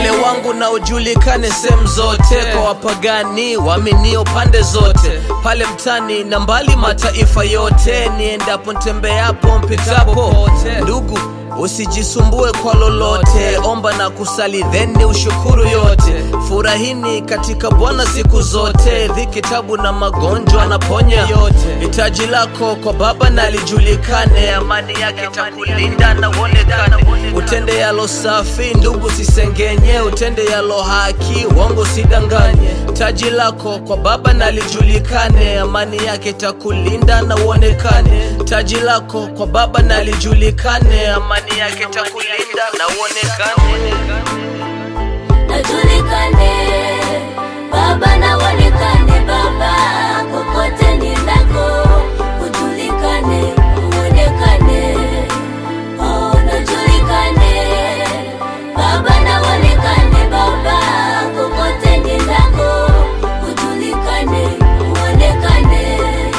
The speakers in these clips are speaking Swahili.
Ole wangu na ujulikane sehemu zote, kwa wapagani waaminio pande zote, pale mtani na mbali mataifa yote, niendapo ntembeapo mpitapo, ndugu usijisumbue kwa lolote, omba na kusali theni ushukuru yote. Furahini katika Bwana siku zote, dhiki, tabu na magonjwa anaponya yote. Hitaji lako kwa Baba na lijulikane, amani yake takulinda na uonekane. Utende yalo safi, ndugu, sisengenye, utende yalo haki, uongo sidanganye. Taji lako kwa Baba na lijulikane, amani yake takulinda na uonekane. Taji lako kwa Baba na lijulikane, amani yake takulinda na uonekane. najulikane baba na uonekane baba kokote nendako ujulikane uonekane oh, najulikane baba na uonekane baba kokote nendako ujulikane uonekane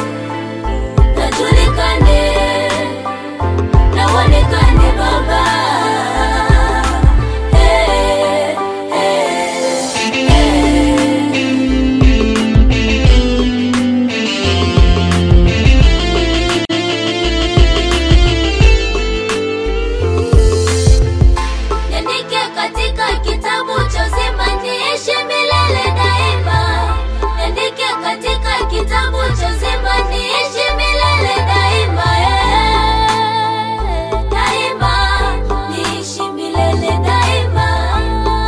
najulikane na uonekane baba hey, hey, hey. Niandike katika kitabu cha uzima niishi milele daima. Niandike katika kitabu cha uzima niishi milele daima. eh. Daima niishi milele daima.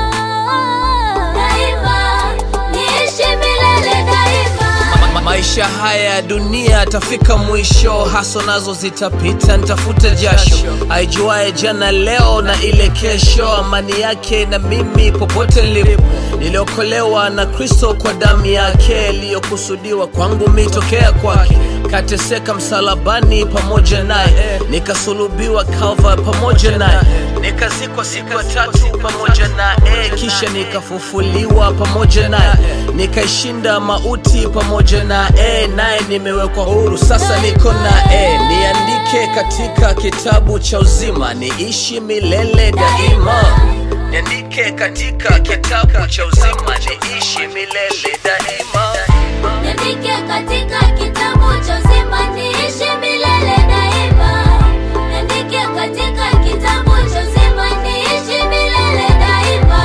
Daima niishi milele daima. Ma- maisha haya ya dunia atafika mwisho, haso nazo zitapita, nitafuta jasho. Aijuae jana leo na ile kesho, amani yake na mimi popote nilipo. Niliokolewa na Kristo kwa damu yake iliyokusudiwa kwangu mitokea kwake. Kateseka msalabani pamoja naye, nikasulubiwa Calvary pamoja naye, nikazikwa siku ya tatu pamoja naye, kisha nikafufuliwa pamoja naye, nikaishinda mauti pamoja naye, naye nimewekwa huru, sasa niko naye. Niandike katika kitabu cha uzima, niishi milele daima. Niandike katika kitabu cha uzima, niishi milele daima. Niandike katika kitabu cha uzima niishi milele daima. Niandike katika kitabu cha uzima niishi milele daima.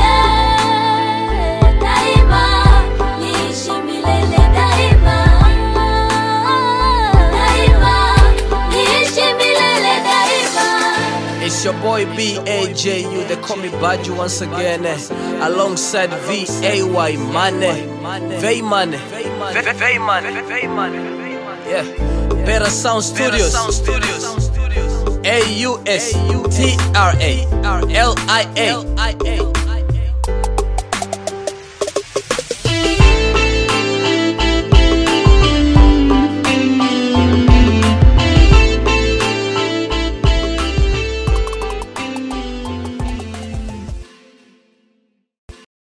eh. Daima niishi milele daima. Daima niishi milele daima. It's your boy B-A-J-U, they call me Baju once again, eh, alongside V-A-Y Mane, Vay Mane, Vay Mane, Vay Mane, yeah, Better Sound Studios, A-U-S-T-R-A, L-I-A,